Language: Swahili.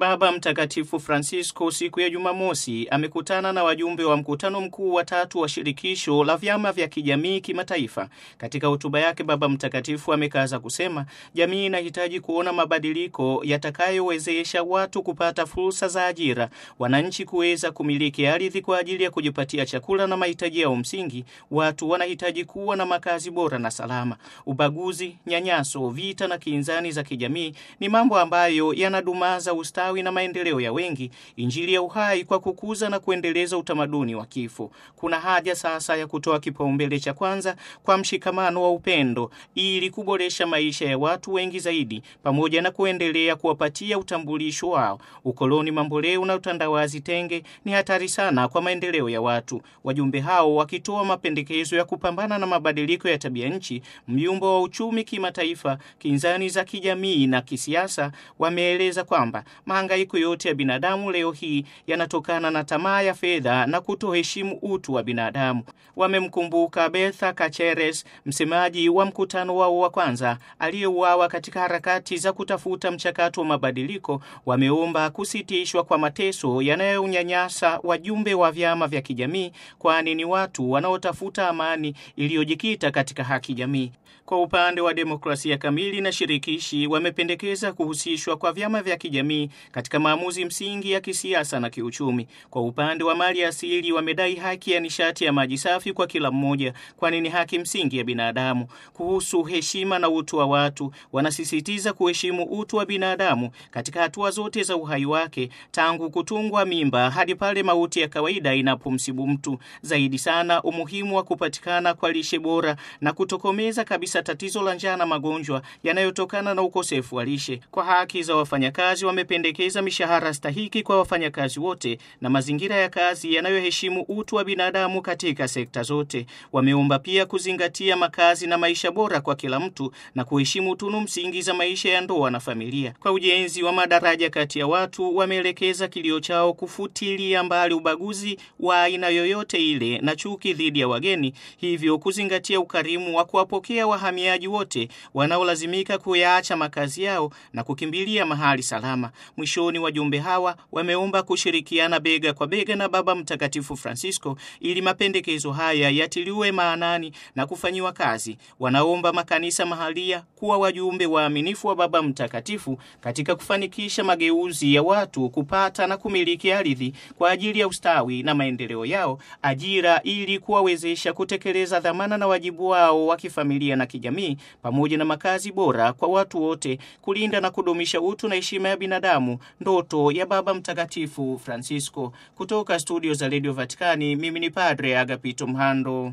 Baba Mtakatifu Francisco siku ya Jumamosi amekutana na wajumbe wa mkutano mkuu wa tatu wa shirikisho la vyama vya kijamii kimataifa. Katika hotuba yake, Baba Mtakatifu amekaza kusema jamii inahitaji kuona mabadiliko yatakayowezesha watu kupata fursa za ajira, wananchi kuweza kumiliki ardhi kwa ajili ya kujipatia chakula na mahitaji yao msingi. Watu wanahitaji kuwa na makazi bora na salama. Ubaguzi, nyanyaso, vita na kinzani za kijamii ni mambo ambayo yanadumaza ustawi na maendeleo ya wengi. Injili ya uhai kwa kukuza na kuendeleza utamaduni wa kifo. Kuna haja sasa ya kutoa kipaumbele cha kwanza kwa mshikamano wa upendo ili kuboresha maisha ya watu wengi zaidi, pamoja na kuendelea kuwapatia utambulisho wao. Ukoloni mamboleo na utandawazi tenge ni hatari sana kwa maendeleo ya watu. Wajumbe hao wakitoa mapendekezo ya kupambana na mabadiliko ya tabia nchi, myumbo wa uchumi kimataifa, kinzani za kijamii na kisiasa, wameeleza kwamba mahangaiko yote ya binadamu leo hii yanatokana na tamaa ya fedha na kutoheshimu utu wa binadamu. Wamemkumbuka Bertha Kacheres, msemaji wa mkutano wao wa kwanza, aliyeuawa katika harakati za kutafuta mchakato wa mabadiliko. Wameomba kusitishwa kwa mateso yanayonyanyasa wajumbe wa vyama vya kijamii, kwani ni watu wanaotafuta amani iliyojikita katika haki jamii. Kwa upande wa demokrasia kamili na shirikishi, wamependekeza kuhusishwa kwa vyama vya kijamii katika maamuzi msingi ya kisiasa na kiuchumi. Kwa upande wa mali asili, wamedai haki ya nishati ya maji safi kwa kila mmoja, kwani ni haki msingi ya binadamu. Kuhusu heshima na utu wa watu, wanasisitiza kuheshimu utu wa binadamu katika hatua zote za uhai wake, tangu kutungwa mimba hadi pale mauti ya kawaida inapomsibu mtu. Zaidi sana, umuhimu wa kupatikana kwa lishe bora na kutokomeza kabisa tatizo la njaa na magonjwa yanayotokana na ukosefu wa lishe. Kwa haki za wafanyakazi, wamependekeza mishahara stahiki kwa wafanyakazi wote na mazingira ya kazi yanayoheshimu utu wa binadamu katika sekta zote. Wameomba pia kuzingatia makazi na maisha bora kwa kila mtu na kuheshimu tunu msingi za maisha ya ndoa na familia. Kwa ujenzi wa madaraja kati ya watu, wameelekeza kilio chao kufutilia mbali ubaguzi wa aina yoyote ile na chuki dhidi ya wageni, hivyo kuzingatia ukarimu wa kuwapokea wahamiaji wote wanaolazimika kuyaacha makazi yao na kukimbilia mahali salama. Mwishoni, wajumbe hawa wameomba kushirikiana bega kwa bega na Baba Mtakatifu Francisco ili mapendekezo haya yatiliwe maanani na kufanyiwa kazi. Wanaomba makanisa mahalia kuwa wajumbe waaminifu wa Baba Mtakatifu katika kufanikisha mageuzi ya watu kupata na kumiliki ardhi kwa ajili ya ustawi na maendeleo yao, ajira ili kuwawezesha kutekeleza dhamana na wajibu wao wa kifamilia na kijamii, pamoja na makazi bora kwa watu wote, kulinda na kudumisha utu na heshima ya binadamu, ndoto ya Baba Mtakatifu Francisco. Kutoka studio za Radio Vatikani, mimi ni Padre Agapito Mhando.